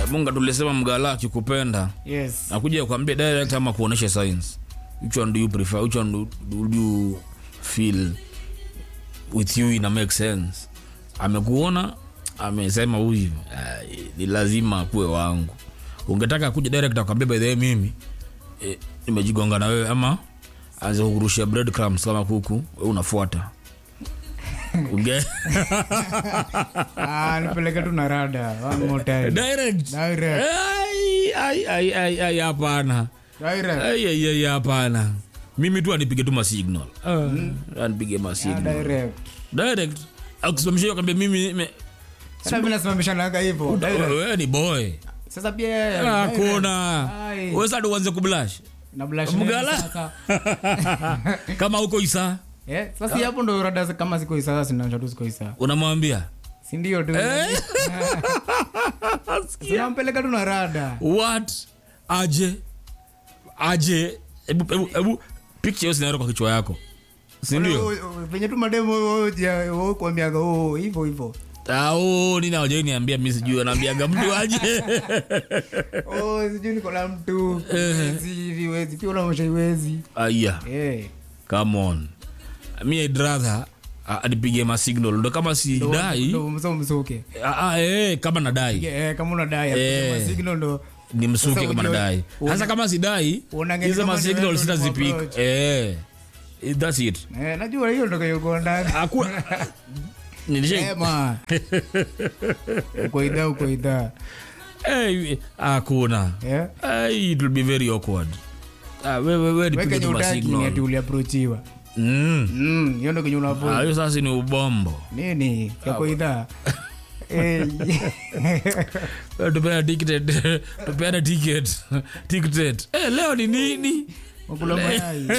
munga tulisema mgala akikupenda yes nakuja kuambia direct ama kuonesha signs which one do you prefer which one do, do you feel with you ina make sense amekuona amesema huyu ah, ni lazima akuwe wangu ungetaka kuja direct akwambia by the way mimi eh, nimejigonga na wewe ama anze kukurushia bread crumbs kama kuku we unafuata unge ah, nipeleke tu na rada one more time direct Direct. Ai, ai, ai, ai, ai, hapana Direct. Ai, ai, ai, hapana mimi tu anipige tu masignal uh, anipige Ah, masignal direct direct akusimamisha hiyo kwambia mimi me- sasa mimi nasimamishanaga hivyo direct. wewe ni boy sasa pia yeye, hakuna Ai. wesadi uanze kublash na blush nini Mgala. sasa? kama uko isa Eh, sasa hapo ndo rada kama siko isa sasa sinaonyesha tu siko isa unamwambia si ndio tu sinampeleka tu na rada what aje aje hebu hebu hebu picture hiyo scenario kwa kichwa yako sindio venye tu mademo kuambiaga hivo hivo au nini awajai niambia mi sijui anaambiaga mtu aje Oh, sijui niko na mtu Iwezi, iwezi pia unaonyesha iwezi aya Eh, come on mi I'd rather ah, anipige masignal ndo kama si ndo- dai ndo mso msuke ah, ah, eh, kama nadai Eh, kama unadai Eh. apige masignal ndo ni msuke Sasa kama ujue- nadai hasa kama sidai Unaangalia hizo kama ni masignal wewe ndo sitazipik approach. eh, that's it Eh, najua hiyo ndo kayokondaka Haku- Nilisha- ema uko idhaa uko idhaa Eh, hakuna Eh? Eh, it will be very awkward Ah, we- we- we nipige wekenye tu utaki ni ati masignal uliaprochiwa Mm. Mm, hiyo ndo kenye Ah, unavo hiyo sasa ni ubombo nini yako idhaa Eh, Eh, tupeana ticket tupeana ticket ticket eh, leo ni nini wakula mayai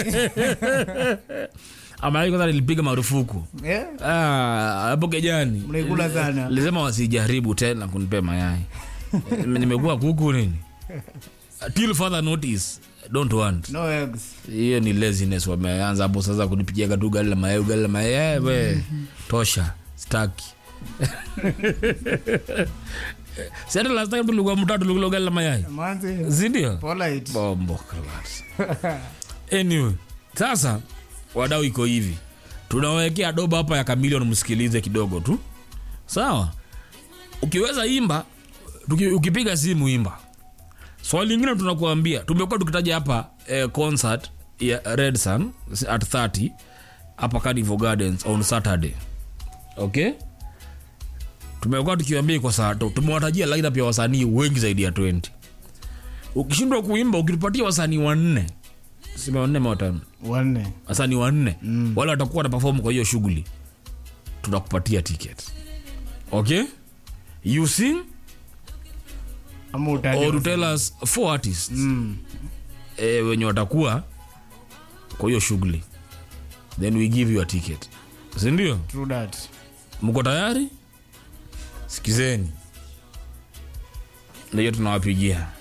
ama kwanza nilipiga marufuku Eh, Ah, hapo kejani mnaikula sana lisema wasijaribu tena kunipea mayai Eh, nimekuwa kuku nini till further notice don't want no eggs hiyo ni laziness wameanza hapo sasa kunipigia tu gari la mayai gari la mayai Eh, we tosha staki siata last time tulikuwa mtatu tulikula gari la mayai manzi sindio polite bombo class. anyway sasa wadau iko hivi tunawekea doba hapa ya kamilion msikilize kidogo tu sawa ukiweza imba tuki, ukipiga simu imba swali lingine tunakuambia tumekuwa tukitaja hapa eh, concert ya red sun at 30 hapa carnival gardens on saturday okay tumekuwa tukiwambia kwa saa tu tumewatajia lineup ya wasanii wengi zaidi ya 20 ukishindwa kuimba ukitupatia wasanii wanne sema wanne ama watano wanne wasanii wanne mm. wale watakuwa na perform kwa hiyo shughuli tunakupatia ticket okay you sing ama utaje or you tell us four artists Mm. eh, wenye watakuwa kwa hiyo shughuli then we give you a ticket sindio true that mko tayari sikizeni ndio tunawapigia